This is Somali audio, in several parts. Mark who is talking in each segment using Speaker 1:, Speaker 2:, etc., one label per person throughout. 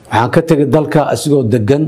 Speaker 1: waxaan ka tegay dalka asigoo degan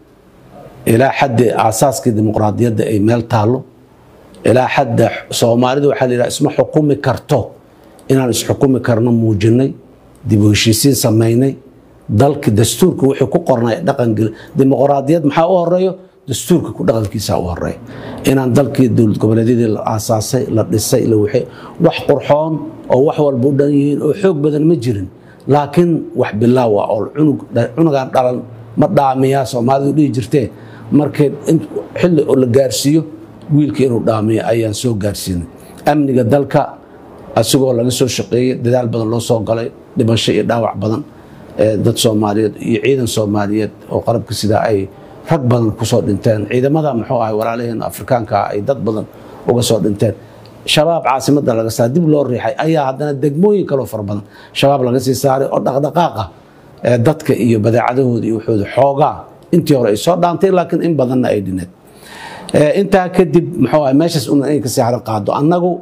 Speaker 1: ilaa xadda aasaaskii dimuqraadiyadda ay meel taallo ilaa xadda soomaalida waxaa la yidhaha isma xukumi karto inaan isxukumi karno muujinay dib u heshiisiin samaynay dalki dastuurka wixii ku qornay dhaqangel dimuqraadiyad maxaa u horeeyo dastuurka ku dhaqankiisa u horeeya inaan dalkii dowlad goboleedyadii la aasaasay la dhisay la wixii wax qurxoon oo wax walba u dhan yihiin oo xoog badan ma jirin laakiin wax bilaaw ah oo cunugan dhalan ma dhaamiyaa soomaalidu dhihi jirtee markay xilli oo la gaarsiiyo wiilka inuu dhaamiyo ayaan soo gaarsiinay amniga dalka asigoo laga soo shaqeeyey dadaal badan loo soo galay dhimasho iyo dhaawac badan dad soomaaliyeed iyo ciidan soomaaliyeed oo qarabka sidaa ay rag badan kusoo dhinteen ciidamada muxuu ahay walaalaheen afrikaanka ah ay dad badan uga soo dhinteen shabaab caasimada laga saaray dib loo riixay ayaa haddana degmooyin kaloo fara badan shabaab laga sii saaray oo dhaqdhaqaaqa dadka iyo badeecadahooda iyo waxooda xoogaa intii hore ay soo dhaantay laakiin in badanna ay dhineed intaa kadib muxuu ahay meeshaas una inay kasii haran qaado annagu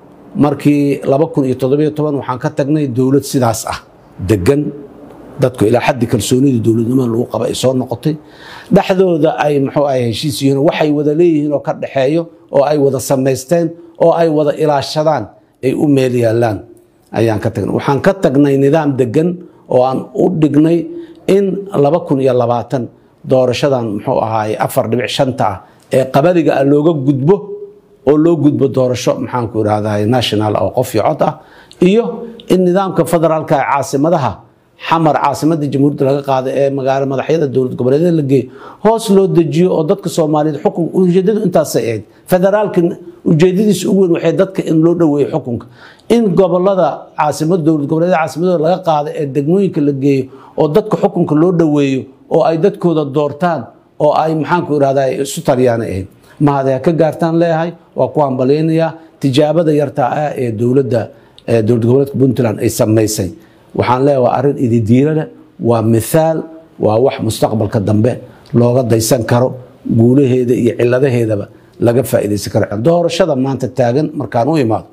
Speaker 1: markii laba kun iyo toddobiyo toban waxaan ka tagnay dowlad sidaas ah degan dadku ilaa xaddi kalsoonidii dowladnimada lagu qaba ay soo noqotay dhexdooda ay muxuu ahay heshiis yihiin waxay wada leeyihiin oo ka dhexeeyo oo ay wada samaysteen oo ay wada ilaashadaan ay u meel yaalaan ayaan ka tagnay waxaan ka tagnay nidaam degan oo aan u dhignay in laba kun iyo labaatan doorashadan muxuu ahaay afar dhibic shanta ah ee qabadiga ah looga gudbo oo loo gudbo doorasho maxaanku irahdaa national oo qof iyo cod ah iyo in nidaamka federaalka ee caasimadaha xamar caasimadda jamhuuriyadda laga qaada ee magaalo madaxyada dowlad goboleedyada la geeyo hoos loo dejiyo oo dadka soomaaliyeed xukun ujeedadu intaasay ahayd federaalka ujeedadiisa ugu weyn waxay dadka in loo dhoweeyo xukunka in gobolada caasimad dowlad goboleedyada caasimadooda laga qaado ee degmooyinka la geeyo oo dadka xukunka loo dhoweeyo oo ay dadkooda doortaan oo ay maxaanku irahdaa isu taryaana ahayd mahad ka gaartaan leeyahay waa ku hambalyaynayaa tijaabada yartaa ah ee dowladda dowlad goboleedka puntland ay samaysay waxaan leeyahay waa arrin ididiilo leh waa mithaal waa wax mustaqbalka dambe looga daysan karo guulaheeda iyo ciladaheedaba laga faa'iidaysan karo doorashada maanta taagan markaan u imaado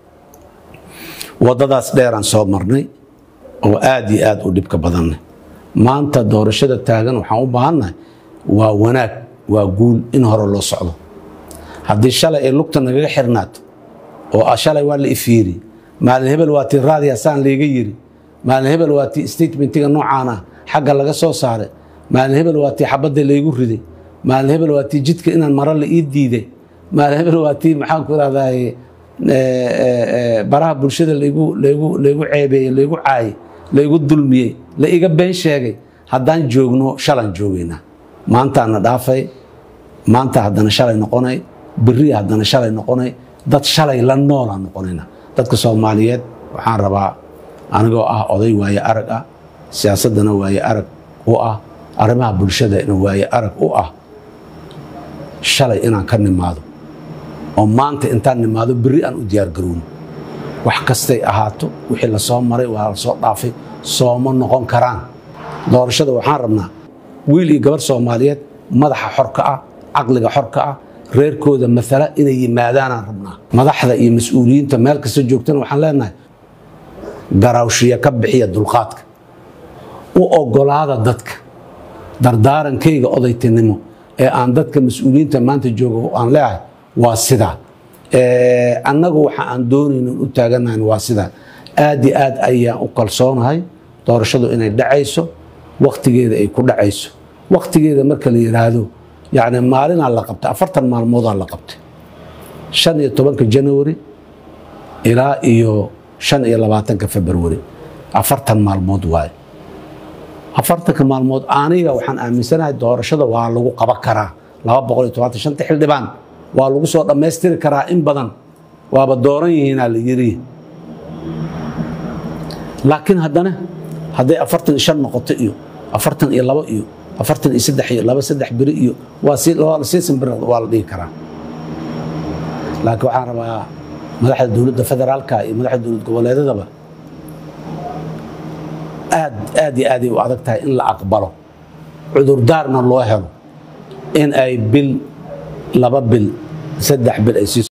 Speaker 1: waddadaas dheeraan soo marnay oo aad iyo aad u dhibka badannay maanta doorashada taagan waxaan u baahannahay waa wanaag waa guul in hore loo socdo haddii shalay ay lugta nagaga xirnaato oo shalay waa la ifiiri maalin hebel waa tii raadiya saan layga yiri maalin hebel waa tii statementiga noocaana xagga laga soo saaray maalin hebel waa tii xabadda laygu riday maalin hebel waa tii jidka inaan maro la ii diiday maalin hebel waa tii maxaanku irahdaay baraha bulshada laygu laygu laygu ceebeeyey laygu caayey laygu dulmiyey la iga been sheegay haddaan joogno shalaan joogaynaa maantaana dhaafay maanta haddana shalay noqonay beri haddana shalay noqonay dad shalay la noolaan noqonayna dadka soomaaliyeed waxaan rabaa anigoo ah oday waaye arag ah siyaasaddana waaye arag u ah arrimaha bulshadana waaye arag u ah shalay inaan ka nimaado oo maanta intaan nimaado beri aan u diyaargarowno wax kastay ahaato wixii la soo maray waa la soo dhaafay sooma noqon karaan doorashada waxaan rabnaa wiil iyo gabar soomaaliyeed madaxa xorka ah caqliga xorka ah reerkooda maala inay yimaadaanaan rabnaa madaxda iyo mas-uuliyiinta meel kasta joogtana waxaan leenahay garaawshiya ka bixiya dulqaadka u ogolaada dadka dardaarankayga odaytinimo ee aan dadka mas-uuliyiinta maanta jooga aan leeyahay waa sidaa annagu waxa aan doonaynin u taaganahan waa sidaa aad iyo aad ayaan u kalsoonahay doorashadu inay dhacayso waktigeeda ay ku dhacayso waktigeeda marka la yidhaahdo yani maalinaa la qabtay afartan maalmoodaa la qabtay shan iyo tobanka january ilaa iyo shan iyo labaatanka february afartan maalmood waaye afartanka maalmood aniga waxaan aaminsanahay doorashada waa lagu qaban karaa laba boqol iyo tobantan shanta xildhibaan waa lagu soo dhammaystiri karaa in badan waaba dooran yihiinaa la yiri laakiin haddana hadday afartan iyo shan noqoto iyo afartan iyo labo iyo afartan iyo saddex iyo laba saddex beri iyo waa sii simbir waa la dhihi karaa laakiin waxaan rabaa madaxda dowladda federaalka iyo madaxda dowlad goboleedadaba aad aad iyo aaday u adag tahay in la aqbalo cudurdaarna loo helo in ay bil laba bil saddex bil ay sii